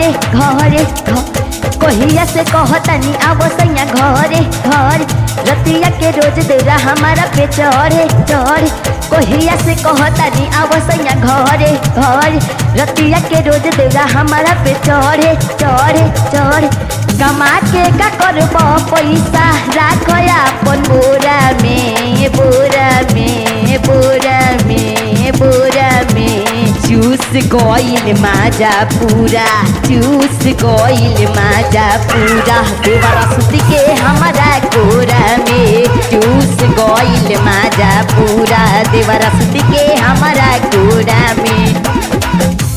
घरे घरे घ- कहिया से कहतनी आव सैया घरे घर रतिया के रोज देरा हमारा पे चढ़े चढ़ कहिया से कहतनी आव सैया घरे घर रतिया के रोज देरा हमारा पे चढ़े चढ़े चढ़ कमा के का करब पैसा राख अपन बोरा में बोरा में बोरा में बोरा में चूस गइल माजा पूरा चूस गइल माजा पूरा देवरा सुत के हमारा कोरा में चूस गइल माजा पूरा देवरा सुत के हमारा कोरा में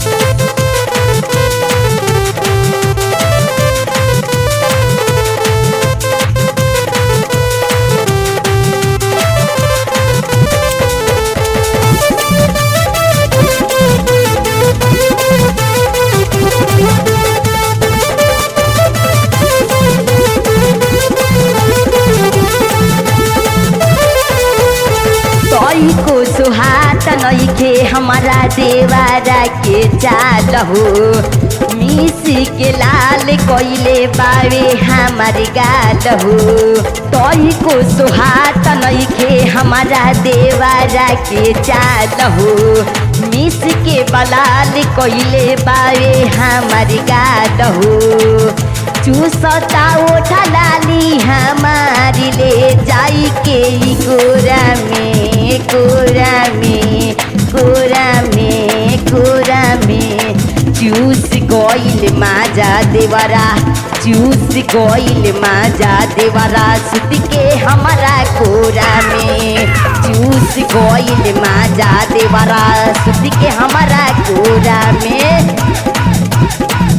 तई को सुहात नइखे हमारा देवारा के चाल हो मिसी के लाल कइले बावे हमार गाल हो तई को सुहात नइखे हमारा देवारा के चाल हो मिस के बलाल कइले बावे हमार गाल हो चूसता ओठा लाली हमारी ले जाई के ई कोरा में कोरा में कोरा में कोरा में चूस गइल माजा देवरा चूस गइल माजा देवरा सुत के हमारा कोरा में चूस गइल माजा देवरा सुत के हमारा कोरा में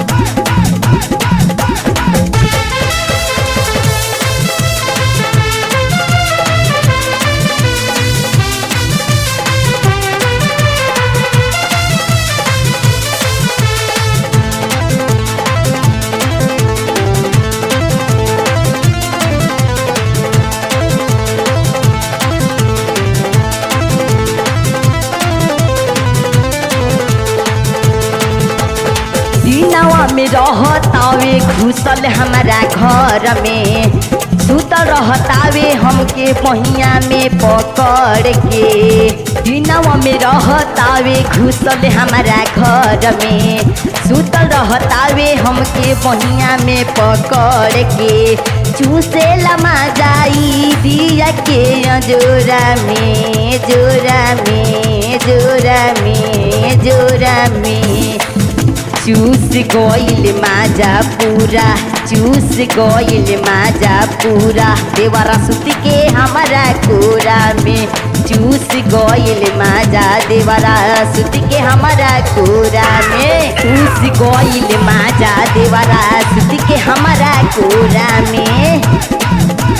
दिनवा में रहतावे घुसल हमारा घर में सुतल रहतावे हमके पहिया में पकड़ के दिनवा में रहतावे घुसल हमारा घर में सुतल रहतावे हमके पहिया में पकड़ के चूसे लमा जाई दिया के जोरा में जोरा में जोरा में जोरा में चूस गइल माजा पूरा चूस गइल माजा पूरा देवरा सुत के हमारा कोरा में चूस गइल माजा देवरा सुत के हमारा कोरा में चूस गइल माजा देवरा सुत के हमारा कोरा में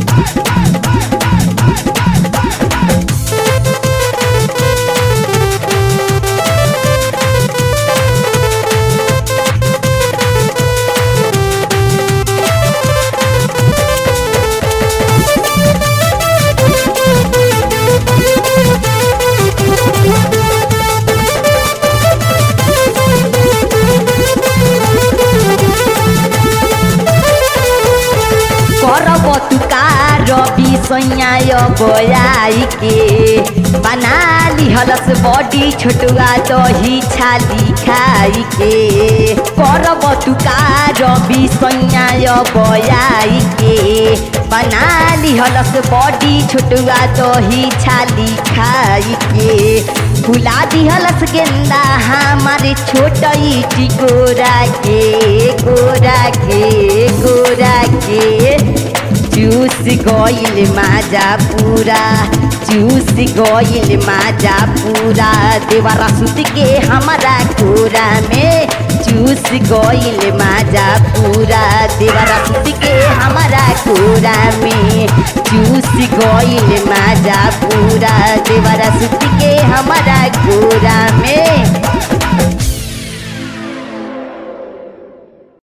करब तुका रवि सैयाय बयाई के बना लिहलस बडी छोटुआ दही छाली खाई के करब तुका रवि सैयाय बयाई के बना लिहलस बडी छोटुआ दही छाली खाई के फुला दिहलस गेंदा हमारे छोटई टिकोरा के गोरा के गोरा के चूस गइल माजा पूरा चूस गइल माजा पूरा देवरा सुत के हमारा कोरा में चूस गइल माजा पूरा देवरा सुत के हमारा कोरा में चूस गइल माजा पूरा देवरा सुत